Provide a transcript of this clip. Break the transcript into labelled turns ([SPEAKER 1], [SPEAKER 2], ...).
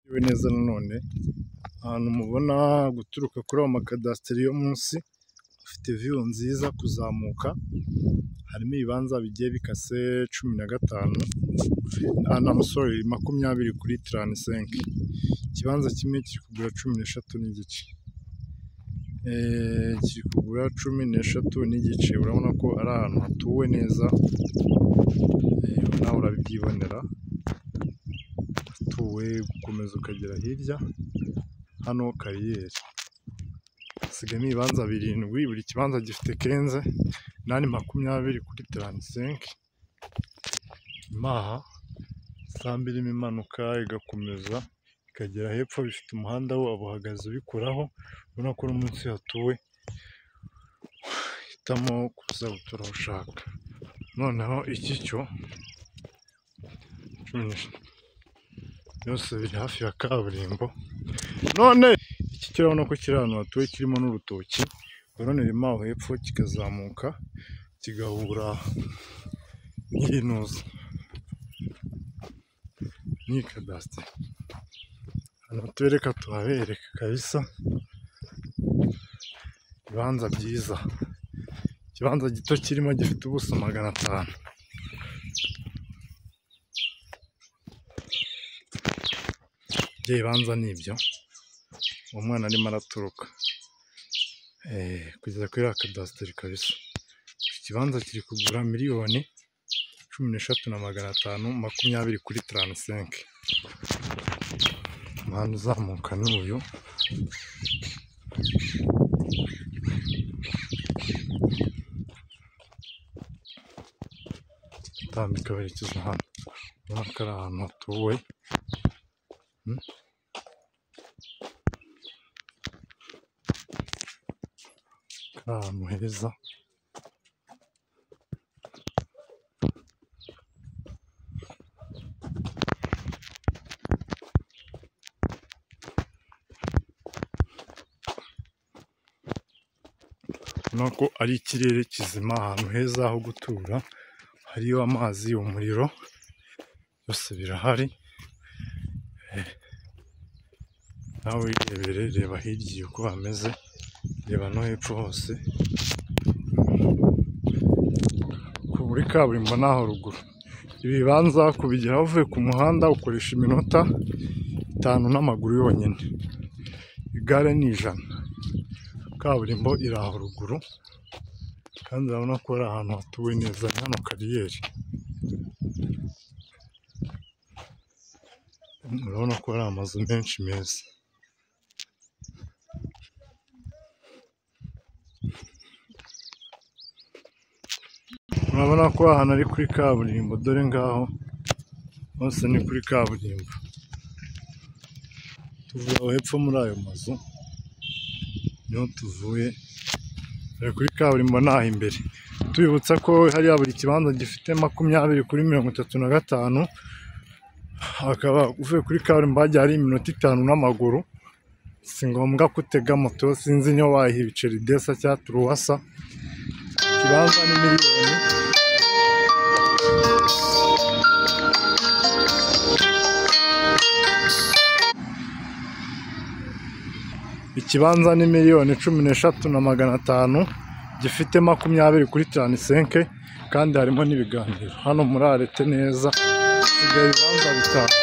[SPEAKER 1] bitewe neza nanone ahantu mubona guturuka kuri ayo makadasiteri yo munsi afite viyu nziza kuzamuka harimo ibibanza bigiye bikase cumi na gatanu sorry makumyabiri kuri taransenke ikibanza kimwe kiri kugura cumi n'eshatu n'igice Eh, kiri kugura cumi n'eshatu n'igice urabona ko ari ahantu hatuwe neza Eh, nawe urabyibonera hatuwe gukomeza ukagera hirya hano kariyeri hasigamo ibibanza birindwi buri kibanza gifite kenze nani makumyabiri kuri taransenke imaha isambu irimo imanuka igakomeza ikagera hepfo bifite umuhanda wabo uhagaze ubikuraho ubona ko no munsi hatuwe hitamo kuza gutura aho ushaka noneho iki cyo cumi n'eshatu byose biri hafi ya kaburimbo none iki cyo urabona ko kiri ahantu hatuwe kirimo n'urutoki urundi rurimo aho hepfo kikazamuka kigahura n'iyinuza n'iyi kadasiteri hano tubereka tuhabereka kabisa ibibanza byiza ikibanza gito kirimo gifite ubuso magana atanu ibyo bibanza ni ibyo uwo mwana arimo araturuka Eh, kugeza kuri ya kadasiteri kabisa iki kibanza kiri kugura miliyoni cumi n'eshatu na magana atanu makumyabiri kuri taransenke umuhanda uzamuka ni uyu utambika werekeza hano urabona ko ari ahantu hatuwe Hmm. ari ahantu heza urabona ko ari ikirere kizima ahantu heza ho gutura hariyo amazi umuriro byose birahari Eh, nawe wirebere reba hirya uko hameze reba no hepfo hose ku muri kaburimbo naho ruguru ibi bibanza kubigeraho uvuye ku muhanda ukoresha iminota itanu n'amaguru yonyine igare ni ijana kaburimbo iri aho ruguru kandi urabona ko ari ahantu hatuwe neza ni hano kariyeri urabona ko hari amazu menshi meza urabona ko ahantu ari kuri kaburimbo dore ngaho hose ni kuri kaburimbo tuvuye aho hepfo muri ayo mazu niho tuvuye Dore kuri kaburimbo naho imbere tubibutsa ko hariya buri kibanza gifite makumyabiri kuri mirongo itatu na gatanu hakaba uvuye kuri kaburimbo hajya hari iminota itanu n'amaguru si ngombwa kutega moto sinzi niyo wayiha ibiceri desa cyangwa turuwasa ikibanza ni miliyoni ikibanza ni miliyoni cumi n'eshatu na magana atanu gifite makumyabiri kuri taransenke kandi harimo n'ibiganiro hano murarete neza hasigaye ibibanza bitanu